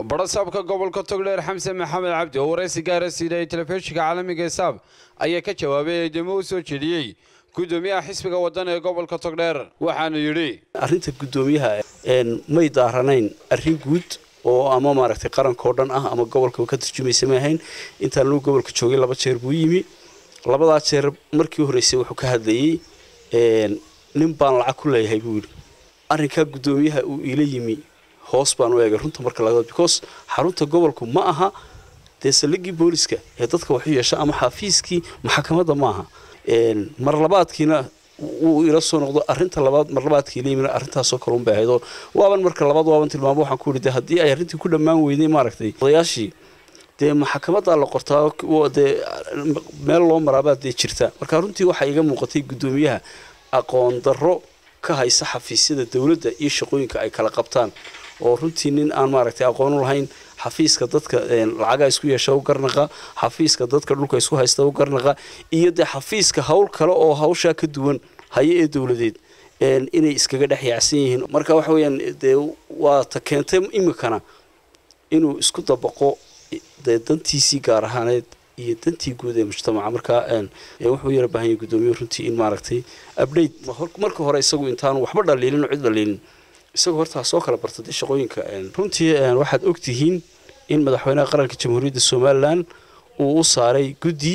badhasaabka gobolka togdheer xamsen maxamed cabdi oo waraysi gaara siidayay telefishinka caalamiga saab ayaa ka jawaabay eedamo u soo jeediyey gudoomiyaha xisbiga waddan ee gobolka togdheer waxaanu yidhi arrinta guddoomiyaha may daaranayn arrin guud oo ama maaragtay qarankao dhan ah ama gobolka ka turjumaysa ma ahayn intaan luu gobolka joogay laba jeer buu yimi labadaa jeer markii horreysay wuxuu ka hadlayey nin baan lacag ku leeyahay buu yidhi arrinkaa guddoomiyaha uu iila yimi hoos baan u eegay runta marka laga because xarunta gobolku ma aha dee saldhiggii booliska ee dadka waxu yeesha ama xafiiskii maxakamadda ma aha mar labaadkiina wuu ila soo noqdo arrinta labaad mar labaadkii ila yimina arrintaasoo kale un bay ahayd oo waaban marka labaad waaban tilmaamo waxaan ku yidhi dee haddii ay arrintii ku dhammaan weyday maaragtay odayaashii dee maxakamaddaa la qortaa dee meel loo maraabaa dee jirta marka runtii waxaa iga muuqatay guddoomiyaha aqoon darro ka haysa xafiisyada dowladda iyo shaqooyinka ay kala qabtaan oo runtii nin aan maaragtay aqoon u lahayn xafiiska dadka lacagaa isku yeesha u garnaqa xafiiska dadka dhulka isku haysta u garnaqa iyo dee xafiiska hawl kale oo hawshaa ka duwan haye ee dowladeed inay iskaga dhex yaacsan yihiin marka waxa weeyaan dee waa ta keentay iminkana inuu isku dabaqo dee dantiisii gaar ahaaneed iyo dantii guud ee mujtamaca markaa wuxuu yara baahan yahay guddoomiye runtii in maaragtay update marka hore isagu intaanu waxba dhaliilin oo cid dhaliilin isagoo hortaa soo kala barta dee shaqooyinka runtii waxaad ogtihiin in madaxweynaha qaranka jamhuuriyadda somalilan uu u saaray guddi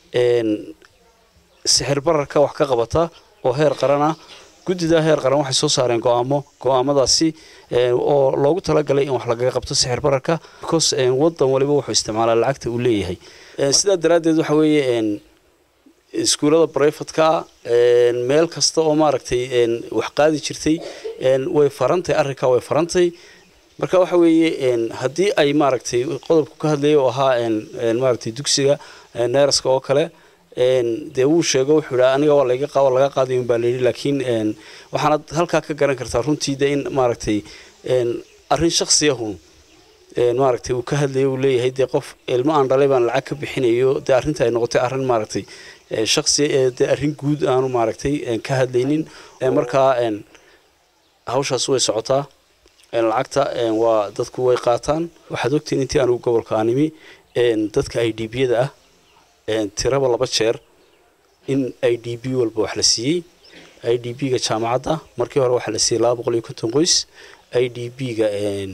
sixir bararka wax ka qabata oo heer qaran ah guddidaa heer qaran waxay soo saareen go-aamo go-aamadaasi oo loogu talagalay in wax lagaga qabto sixir bararka because wadan waliba wuxuu isticmaalaa lacagta uu leeyahay sidaa daraaddeed waxa weeye iskuullada breyfatka meel kasta oo maaragtay wax qaadi jirtay way farantay arrinkaa way farantay marka waxa weeye haddii ay maaragtay qodobku ka hadlayay oo ahaa maaragtay dugsiga neeraska oo kale dee wuu sheego wuxuu yidhi aniga waa laga waa laga qaadayo baa layidhi laakiin waxaanad halkaa ka garan kartaa runtii dee in maaragtay arrin shaksiyahun maaragtay uu ka hadlayo uu leeyahay dee qof ilmo aan dhalay baan lacag ka bixinayo dee arrinta ay noqotay arrin maaragtay shaksi dee arrin guud aanu maaragtay ka hadlaynin markaa hawshaas way socotaa lacagta waa dadku way qaataan waxaad ogtiin intii anugu gobolka aanimi dadka i d b-yada ah tiraba laba jeer in i d b walba wax la siiyey i d b-ga jaamacadda markii hore waxaa la siiyey laba boqol iyo konton qoys i d b-ga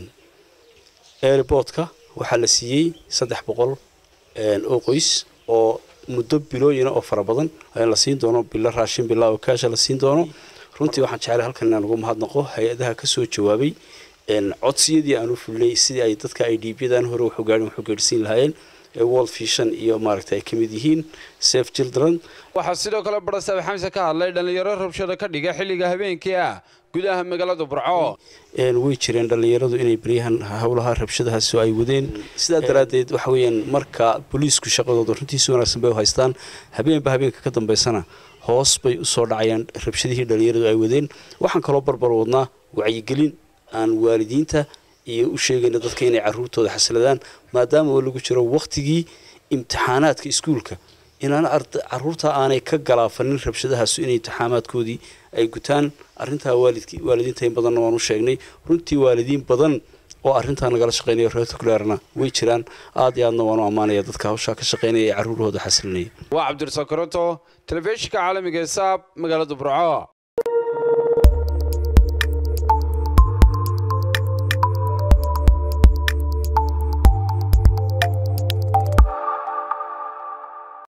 airportka waxaa la siiyey saddex boqol oo qoys oo muddo bilooyina oo fara badan la siin doono bilo raashin bilaa oo kaasha la siin doono runtii waxaan jeclay halkan inaan ugu mahadnaqo hay-adaha kasoo jawaabay codsiyadii aan u fulnay sidii ay dadka i d b-dan hore wuxuu gaadhin wuxuu gaadhsiin lahaayeen world vision iyo maaragtay ay ka mid yihiin safe children waxaa sidoo kale badhasaab xamse ka hadlay dhallinyaro rabshada ka dhiga xilliga habeenkii ah gudaha magaalada burco way jireen dhallinyaradu inay beryahan howlaha rabshadahaasi ay wadeen sidaa daraaddeed waxa weeyaan marka booliisku shaqadooda runtii si wanaagsan bay u haystaan habeenba habeenka ka dambeysana hoos bay usoo dhacayaan rabshadihii dhallinyaradu ay wadeen waxaan kaloo barbar wadnaa wacyigelin aan waalidiinta iyo u sheegayna dadka inay caruurtooda xasiladaan maadaama oo lagu jiro wakhtigii imtixaanaadka iskuulka inaan caruurta aanay ka galaafanin rabshadahaasu inay imtixaamaadkoodii ay gutaan arrintaa waalidiinta in badanna waan u sheegnay runtii waalidiin badan oo arrintaa nagala shaqeynaya reertukuleerna way jiraan aad iyo aadna waanu ammaanaya dadka hawshaa ka shaqeynaya ee caruurahooda xasilinaya waa cabdirasaaq koronto telefishinka caalamiga ee saab magaalada burco